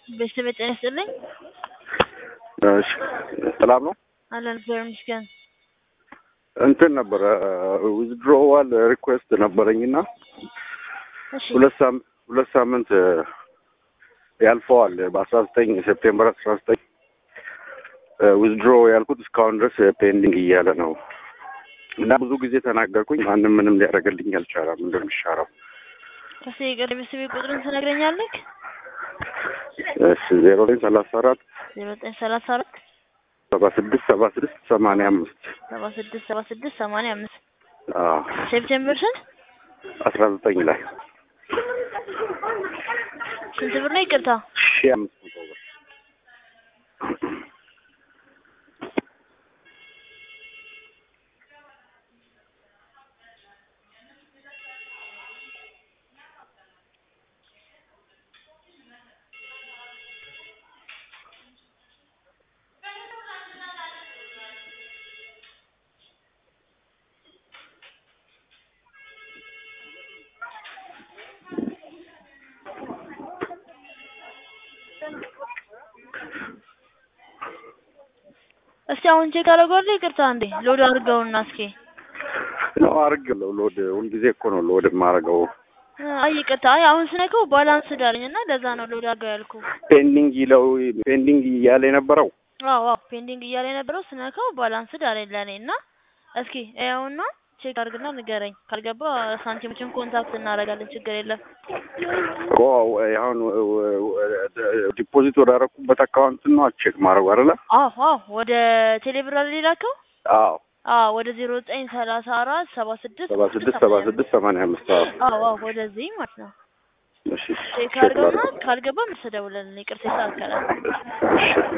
ቤተሰብ ጤና ይስጥልኝ። እሺ ሰላም ነው። አለን እግዚአብሔር ይመስገን። እንትን ነበረ ዊዝድሮዋል ሪኩዌስት ነበረኝና እሺ ሁለት ሳምንት ሁለት ሳምንት ያልፈዋል። በአስራ ዘጠኝ ሴፕቴምበር አስራ ዘጠኝ ዊዝድሮ ያልኩት እስካሁን ድረስ ፔንዲንግ እያለ ነው እና ብዙ ጊዜ ተናገርኩኝ። ማንም ምንም ሊያደርግልኝ አልቻለም። እንደሚሻለው እሺ የቅርብ ቤተሰብ ቁጥርን ትነግረኛለህ? እሺ ዜሮ ዘጠኝ ሰላሳ አራት ዜሮ ዘጠኝ ሰላሳ አራት ሰባ ስድስት ሰባ ስድስት ሰማንያ አምስት ሰባ ስድስት ሰባ ስድስት ሰማንያ አምስት አዎ ሴፕቴምበር ስንት አስራ ዘጠኝ ላይ ስንት ብር ነው? ይቅርታ ሺህ አምስት መቶ ብር እስቲ አሁን ቼክ አደርገዋለሁ። ይቅርታ እንዴ ሎድ አድርገውና እስኪ ነው አድርጌያለሁ። ሎድ ሁልጊዜ እኮ ነው ሎድ የማደርገው። አይ ይቅርታ፣ አይ አሁን ስነከው ባላንስ ዳለኝ እና ለዛ ነው ሎድ አድርገው ያልኩ። ፔንዲንግ ይለው ፔንዲንግ እያለ የነበረው አዎ አዎ ፔንዲንግ እያለ የነበረው ስነከው ባላንስ ዳለኝ ለኔ እና እስኪ ያውና ቼክ አድርግና ንገረኝ። ካልገባ ሳንቲሞችን ኮንታክት እናደርጋለን። ችግር የለም። እኮ አሁን ዲፖዚት ወዳደረኩበት አካውንት ነው ቼክ ማድረጉ አይደለ? አዎ አዎ ወደ ቴሌብር አይደል የላከው? አዎ አዎ ወደ ዜሮ ዘጠኝ ሰላሳ አራት ሰባ ስድስት ሰባ ስድስት ሰባ ስድስት ሰማንያ አምስት አዎ አዎ አዎ ወደዚህ ማለት ነው። እሺ ቼክ ቼክ አድርገውና ላድርግ። ካልገባ ምስ ደውለን ይቅርታ ይስተካከላል። እሺ